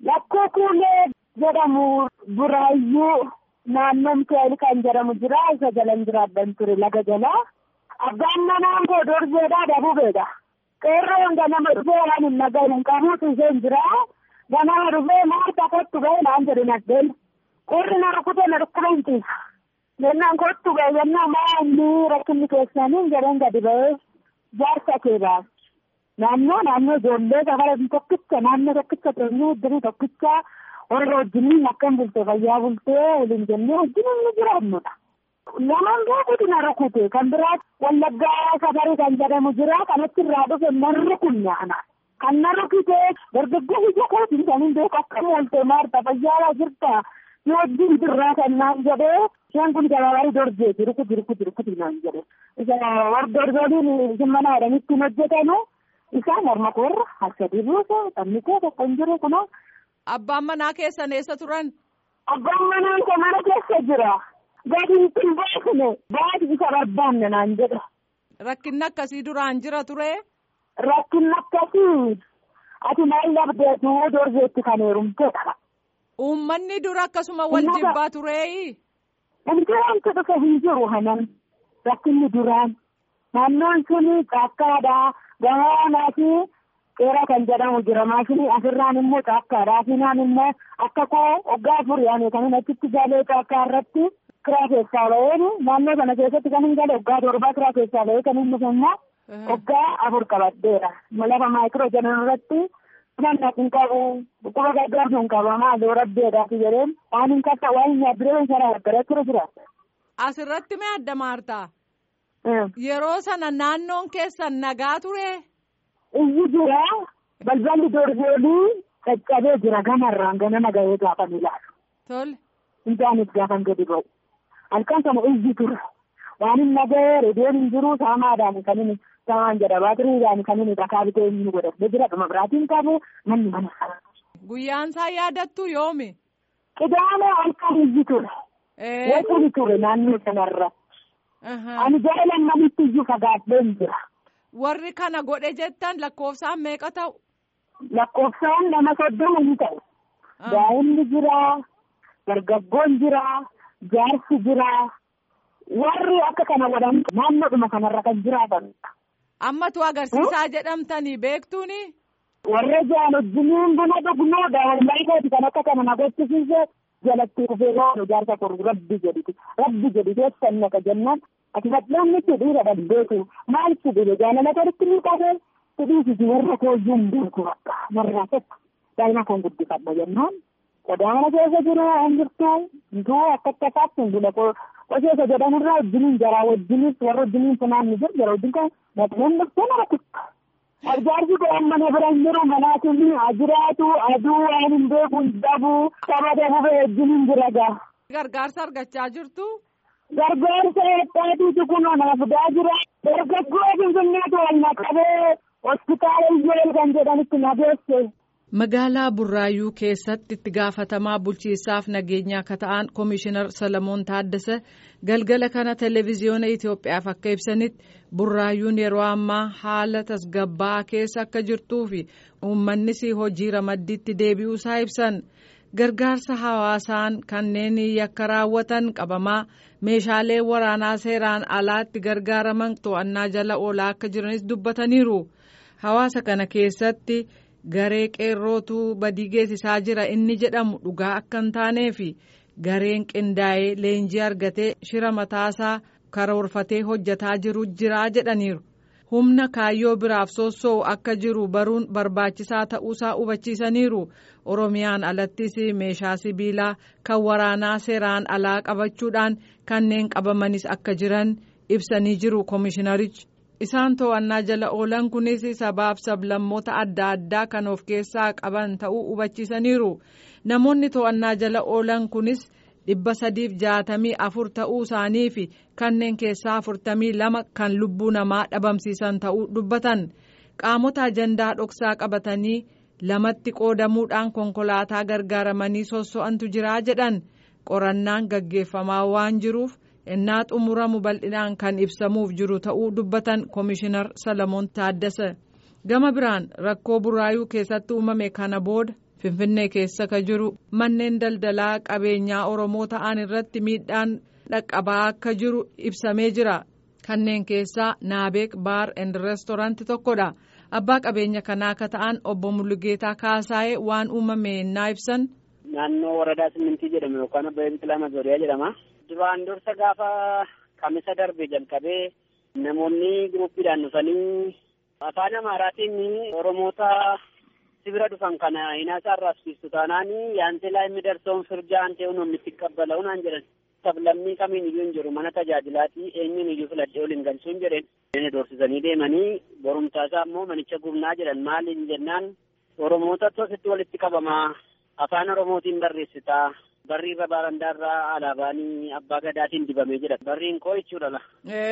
Lakkoo kuulee jedhamu buraayyuu naannoon keel kan jedhamu jira isa jalan jiraadhan ture laga jalaa. Abbaan manaan koo dorjeedhaa dabubeedha. Qeerroon ganama dhufee waan hin nagahin qabuutu isheen jira. Ganama dhufee maarta kottu ga'e naan jedhu naddeen. Qeerri na rukute na dhukkuba hin ciisa. Jennaan kottu ga'e jennaan maa inni rakkinni keessanii jedheen gadi ba'ee jaarsa keedhaa. Naannoo naannoo ijoollee safara tokkicha naannoo tokkicha teenyee iddoo tokkicha warra wajjiniin akkam bultee fayyaa bultee waliin jennee wajjiniin ni jiraannudha. Namaan gaafuutu na rukute kan biraa wallaggaa safarii kan jedhamu jira kanatti irraa dhufe na rukunne ana. Kan na rukute dargaggoo ija kootiin kan hin beeku akkam oolte maarta fayyaa jirta si wajjin jirraa kan naan jedhee isheen kun gabaabarii dorjeeti rukuti rukuti rukuti naan jedhe. Isa warra dorgoliin isin mana jedhanitti hin hojjetanu. Isaan morma koorra harkatti buuse taphni kee tokko hin jiru kunoo. Abbaan manaa keessan eessa turan? Abbaan manaa kee mana keessa jira. Gadi hin baasne baati isa barbaanne naan jedhe. Rakkinni akkasii duraan jira ture? Rakkinni akkasii ati maal labdeetu dorjeetti kan heerumteedha. Uummanni dura akkasuma wal jibbaa tureeyi? Wanti wanti dhufe hin jiru hanan rakkinni duraan naannoon suni caakkaadhaa. Gamoonaa fi qeera kan jedhamu jira maashinii asirraan immoo caakkaadha asinaan immoo akka koo waggaa afurii ani kan hin achitti galee caakkaa irratti kiraa keessaa ba'een naannoo sana keessatti kan hin gale waggaa torbaa kiraa keessaa ba'ee kan hin dhufe immoo waggaa afur qabaddeera lafa maayikiroo jedhan irratti nama hin qabu dhukkuba gargaarsu hin qabu maaloo rabbeedhaati jedheen waan hin kassa waan hin yaadduree sana gargaree ture jira. Asirratti mee adda maartaa? Yeroo sana naannoon keessan nagaa ture. Iyyi jira balballi dorgoolii caccabee jira gamarraan ganama gahee gaafan ilaalu. Tole. Intaanis gaafan gadi ba'u. Halkan sana iyyi ture. Waan hin nagahee reediyoon hin jiru saamaadhaan kan inni saamaan jedha baatiriidhaan kan inni dhakaa bitee inni godhatee jira dhuma biraatiin qabu manni mana sana. Guyyaan isaa yaadattu yoomi? Qidaame halkan iyyi ture. Waqni ture naannoo sanarra. Ani gara lammanitti iyyuu fagaadheen jira. Warri kana godhe jettan lakkoofsaan meeqa ta'u? Lakkoofsaan nama soddoma ni ta'u. Daa'imni jira, dargaggoon jira, jaarsi jira. Warri akka kana godhan naannoodhuma kanarra kan jiraatanidha. Ammatu agarsiisaa jedhamtanii beektuuni? Warra jaan wajjiniin buna dhugnuudha. Walmaayikooti kan akka kana na gochisiise jalatti dhufee loonu jaarsa koo rabbi jedhiti. Rabbi jedhi keessan naka jennaan. Ati badhaanni si dhiira dhabdeetu maal si dhibe jaalala gaditti ni qabee si dhiisisi warra kooyyuu hin beeku bakka warraa tokko daa'ima koon guddifadha jennaan. Qodaana keessa jiru hin jirtu hintuu akka akka isaatti hin bula qoseessa jedhamurraa wajjiniin jaraa wajjinis warra wajjiniin funaan ni jiru jara wajjin kan maxxaneen dhuftee nama tikka. Arjaarsi godhan mana bira hin jiru manaatiin ajiraatu aduu waan hin beeku hin dhabu saba dabube wajjiniin jira gaa. Gargaarsa argachaa jirtu. Gargaarsa heddaatiitu kun naaf fidaa jira. Dargaggoo Finfinneetu wal naqabee hospitaala Iyyeel kan jedhanitti na geesse. Magaalaa Burraayyuu keessatti itti gaafatamaa bulchiinsaaf nageenyaa akka ta'an Komishinar Salamoon Taaddasa galgala kana televezyiyoona Itoophiyaaf akka ibsanitti Burraayyuun yeroo ammaa haala tasgabbaa'aa keessa akka jirtuu fi uummannis hojii ramaddiitti deebi'uusaa ibsan. gargaarsa hawaasaan kanneen yakka raawwatan qabamaa meeshaalee waraanaa seeraan alaatti gargaaraman to'annaa jala oolaa akka jiranis dubbataniiru hawaasa kana keessatti garee qeerrootu badii geessisaa jira inni jedhamu dhugaa akka hin taaneefi gareen qindaa'ee leenjii argatee shira mataasaa karoorfatee hojjetaa jiru jiraa jedhaniiru. humna kaayyoo biraaf sossoo'u akka jiru baruun barbaachisaa ta'uusaa hubachiisaniiru oromiyaan alattis meeshaa sibiilaa kan waraanaa seeraan alaa qabachuudhaan kanneen qabamanis akka jiran ibsanii jiru koomishinarichi isaan to'annaa jala oolan kunis sabaaf sablammoota adda addaa kan of keessaa qaban ta'uu hubachiisaniiru namoonni to'annaa jala oolan kunis. dhibba sadiif jaatamii afur ta'uu isaanii fi kanneen keessaa afurtamii lama kan lubbuu namaa dhabamsiisan ta'uu dubbatan qaamota ajandaa dhoksaa qabatanii lamatti qoodamuudhaan konkolaataa gargaaramanii sosso'antu jiraa jedhan qorannaan gaggeeffamaa waan jiruuf innaa xumuramu bal'inaan kan ibsamuuf jiru ta'uu dubbatan koomishinar salamoon taaddasa gama biraan rakkoo burraayuu keessatti uumame kana booda finfinnee keessa ka jiru manneen daldalaa qabeenyaa oromoo ta'an irratti miidhaan dhaqqabaa akka jiru ibsamee jira kanneen keessaa naabeek baar and reestoraanti tokkodha abbaa qabeenya kanaa akka ta'an obbo Mullugeetaa Kaasaayee waan uumame naa ibsan. naannoo waradaa simintii jedhamu yookaan abbaa biqilaa mazooriyaa jedhama. duraan dursa gaafa kamisa darbe jalqabee namoonni guruppiidhaan dhufanii afaan amaaraatiin oromoota sibira dhufan kana hinaasaa arraabsiistu taanaan yaanteelaa inni darsoon firjaa antee uumamnitti qabbala'u naan jedhan sablammii kamiin iyyuu hin jiru mana tajaajilaatii eenyuun iyyuu filadhee waliin galchuun jedheen. Inni doorsisanii deemanii borumtaasaa immoo manicha gubnaa jedhan maaliin jennaan oromoota tositti walitti qabamaa afaan oromootiin barreessitaa barri irra baarandaarraa alaabaanii abbaa gadaatiin dibamee jira barriin koo jechuudha la.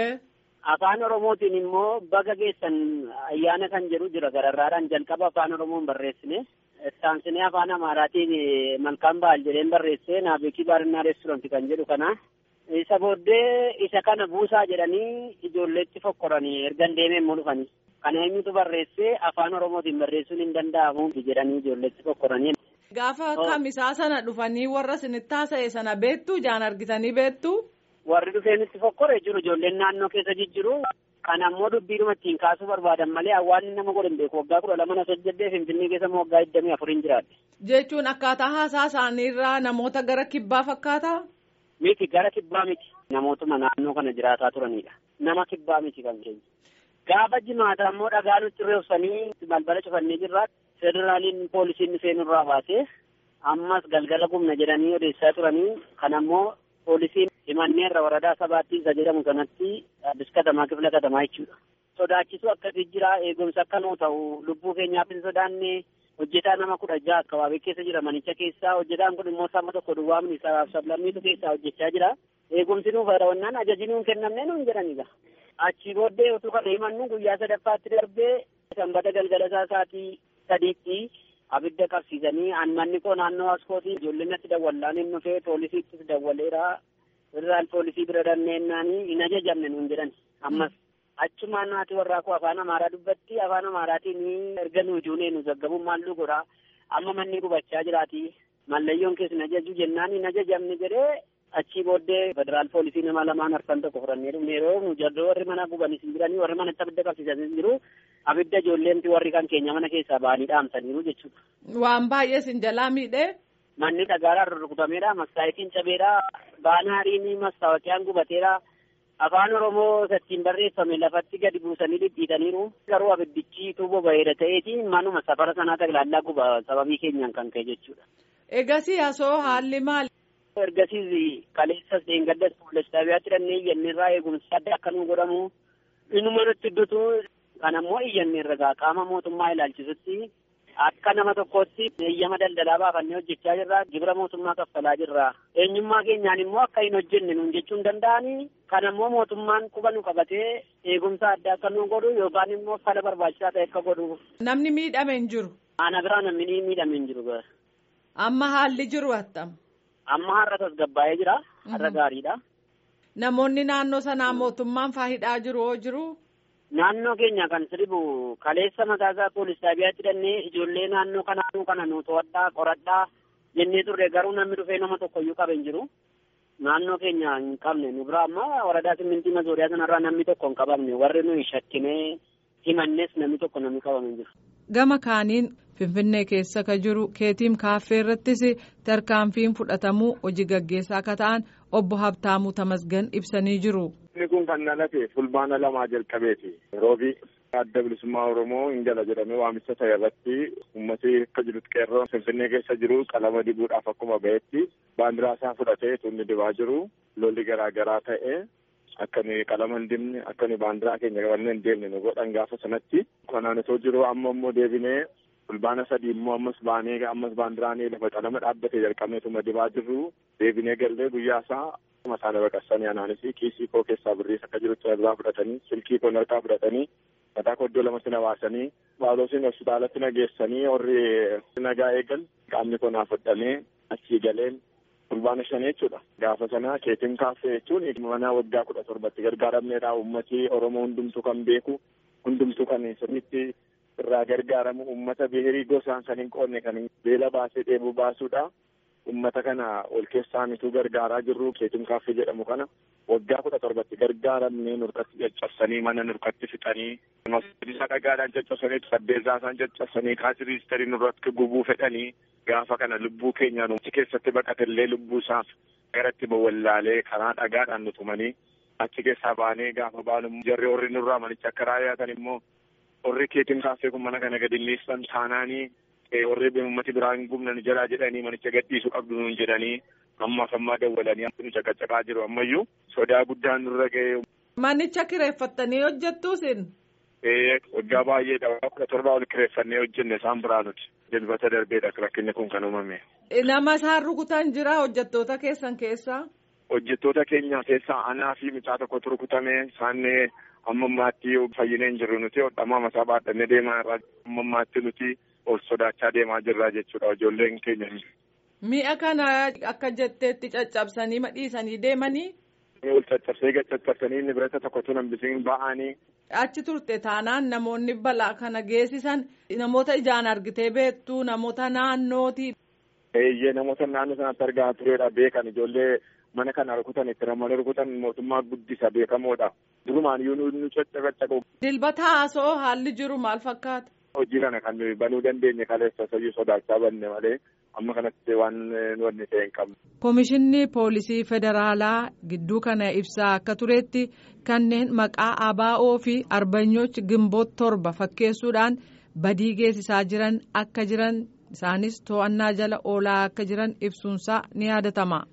afaan oromootiin immoo baga geessan ayyaana kan jedhu jira gararraadhaan jalqaba afaan oromoon barreessine ittaansinee afaan amaaraatiin malkaan ba'al jedheen barreessee naabeekii baarinaa reestoranti kan jedhu kana isa booddee isa kana buusaa jedhanii ijoolleetti fokkoranii ergan deemee immoo dhufanii kana eenyutu barreessee afaan oromootiin barreessuun hin danda'amu jedhanii ijoolleetti fokkoranii. Gaafa kamisaa sana dhufanii warra isinitti haasa'e sana beektu jaan argitanii beektu. Warri dhufeenitti fokkore jiru ijoolleen naannoo keessa jijjiru kan ammoo dubbiidhuma ittiin kaasuu barbaadan malee hawaasni nama godhan beeku waggaa kudha lama na hojjedhee finfinnee keessa immoo waggaa digdamii afuriin jiraadhe. Jechuun akkaataa haasaa isaaniirraa namoota gara kibbaa fakkaata? Miti gara kibbaa miti namootuma naannoo kana jiraataa turanidha. Nama kibbaa miti kan keenya. Gaafa jimaata ammoo dhagaa nutti reebsanii balbala cufannee jirra. Federaaliin poolisiin dhufee nurraa baasee ammas galgala gumna jedhanii odeessaa turanii kan ammoo poolisiin himanneerra waradaa sabaatti isa jedhamu sanatti addis katamaa kifla katamaa jechuudha. Sodaachisuu akkasii jira eegumsa akka nuu ta'u lubbuu keenyaaf hin sodaanne hojjetaa nama kudha jaha akkabaabee keessa jira manicha keessaa hojjetaan kun immoo sama tokko duwwaamni sabaaf sablammiitu keessaa hojjechaa jira. Eegumsi nuuf fayyadamannaan ajaji nuun kennamne nuun jedhanidha. Achii booddee utuu kana himannu guyyaa sadaffaatti darbee sanbata galgala isaa isaatii sadiitti abidda qabsiisanii manni koo naannoo askootii ijoolleen natti dawwallaan hin dhufee poolisiittis dawwaleera federaal poolisii bira danneennaan hin ajajamne nuun jedhan ammas achumaan naati warraa koo afaan amaaraa dubbatti afaan amaaraatiin erga nu ijuunee nu zaggabuun maalluu godhaa amma manni gubachaa jiraati mallayyoon keessa hin ajaju jennaan hin ajajamne jedhee achii booddee federaal poolisii nama lamaan arfan tokko fudhannee dhufne yeroo nu jarroo warri mana gubanis hin jiranii warri manatti abidda qabsiisanis hin jiru abidda ijoolleenti warri kan keenya mana keessaa ba'anii dhaamsaniiru jechuudha. Waan baay'ee sin jalaa miidhee. Manni dhagaadhaan rurrukutameedha. Mastaayitiin cabeedha. Baanaariin mastaawaqiyaan gubateedha. Afaan Oromoo sattiin barreeffame lafatti gadi buusanii dhidhiitaniiru. Garuu abiddichi tuuboo bareeda ta'eeti manuma safara sanaa taglaalaa guba sababii keenyaan kan ka'e jechuudha. Egasii asoo haalli maali? Ergasiis kaleessas dheengaddas poolis xaabiyaatti dhannee iyyanneerraa eegumsi adda akka nu godhamu inuma nutti iddutu kan ammoo iyyanneerra qaama mootummaa ilaalchisutti akka nama tokkootti eeyyama daldalaa baafannee hojjechaa jirra gibira mootummaa kaffalaa jirra eenyummaa keenyaan immoo akka hin hojjenne nuun jechuu hin danda'anii kan ammoo mootummaan quba nu qabatee eegumsa adda akka nu godhu yookaan immoo fala barbaachisaa ta'e akka godhu. Namni miidhame hin jiru. Ana biraa namni miidhame hin jiru. Amma haalli jiru attam. Amma har'a tasgabbaa'ee jira. Har'a gaariidha. Namoonni naannoo sanaa mootummaan faayidhaa jiru hoo jiru? Naannoo keenya kan sirbu kaleessa mataasaa poolis xaabiyaatti dhannee ijoollee naannoo kanaanuu kana nu to'adhaa qoradhaa jennee turre garuu namni dhufee nama tokko iyyuu qabe hin jiru. Naannoo keenya hin qabne nu bira amma waradaa simmintii mazooriyaa sanarraa namni tokko hin qabamne warri nuyi shakkinee himannes namni tokko namni qabame hin jiru. Gama kaaniin Finfinnee keessa ka jiru keetiim kaaffee irrattis tarkaanfiin fudhatamuu hojii gaggeessaa akka ta'an obbo Habtaamuu Tamasgan ibsanii jiru. Inni kun kan dhalate fulbaana lamaa jalqabeeti. Roobii adda bilisummaa Oromoo hin jala jedhamee waamicha ta'e irratti uummatni akka jirutti qeerroo Finfinnee keessa jiru qalama dibuudhaaf akkuma ba'etti baandiraa isaa fudhatee tunni dibaa jiru lolli garaa garaa ta'e akka nuyi qalama hin dibne akka nuyi baandiraa keenya qabannee hin deemne nu godhan gaafa sanatti. Kanaan osoo jiru amma immoo deebinee fulbaana sadii immoo ammas baanee ammas baandiraanii lafa qalama dhaabbatee jalqabneetuma dibaa jirru deebinee gallee guyyaa isaa masaana baqassanii anaanis kiisii koo keessaa birriis akka jirutti irraa fudhatanii silkii koo harkaa fudhatanii mataa koo iddoo lamatti na baasanii baaloosiin hospitaalatti na geessanii warri nagaa eegan qaamni koo naaf hodhamee achii galeen fulbaana shanii jechuudha. Gaafa sana keetiin kaaffee jechuun mana waggaa kudha torbatti gargaaramneedha. Uummatni Oromoo hundumtuu kan beeku hundumtuu kan sirriitti irraa gargaaramu uummata bihirii gosaan san hin qoonne kan beela baasee dheebuu baasuudha. Uummata kana ol keessaa mituu gargaaraa jirru keetum kaaffee jedhamu kana waggaa kudha torbatti gargaaramnee nurkatti caccabsanii mana nurkatti fixanii isa dhagaadhaan caccabsanii saddeesaa isaan caccabsanii kaasiriistarii nurratti gubuu fedhanii gaafa kana lubbuu keenyaan uumti keessatti baqatellee lubbuu isaaf garatti bawwallaalee karaa dhagaadhaan nu tumanii achi keessaa baanee gaafa baanu jarri warri nurraa manicha akka raayyaatan immoo warri keetiin kaaffee kun mana kana gadi dhiistan taanaanii warri uummati biraan gumnan jalaa jedhanii manicha gadhiisuu qabdu nuun jedhanii ammaaf ammaa dawwalanii nu caqacaqaa jiru ammayyuu sodaa guddaan nurra ga'ee. Manicha kireeffattanii hojjettuu isin? Ee waggaa baay'eedha kudha torba ol kireeffannee hojjenne isaan biraa nuti dilbata darbeedha rakkinni kun kan uumame. Nama isaan rukutan jira hojjettoota keessan keessaa? Hojjettoota keenya keessaa anaa fi mucaa tokkotu rukutame isaan amma ammaatti fayyinee hin jirru nuti hodhamaa masaa baadhannee deemaa irraa amma ammaatti nuti ol sodaachaa deemaa jirra jechuudha ijoolleen keenya. Mi'a kana akka jetteetti caccabsanii madhiisanii deemanii. Ol caccabsee caccabsanii nibirata tokkotu hambisiin ba'anii. Achi turte taanaan namoonni balaa kana geessisan namoota ijaan argitee beektu namoota naannooti. Eeyyee namoota naannoo sanatti argaa turedha beekan ijoollee mana kana rukutan itti ramanii rukutan mootummaa guddisa beekamoodha. Durumaan yoo nu caccabacaqu. Dilbata haasoo haalli jiru maal fakkaata? Hojii kana kan nuyi banuu dandeenye kaleessa sayyuu sodaachaa banne malee amma kanatti waan wanni ta'e hin qabne. Komishinni poolisii federaalaa gidduu kana ibsaa akka turetti kanneen maqaa ABO fi arbanyooch gimboot torba fakkeessuudhaan badii geessisaa jiran akka jiran isaanis to'annaa jala oolaa akka jiran ibsuunsaa ni yaadatama.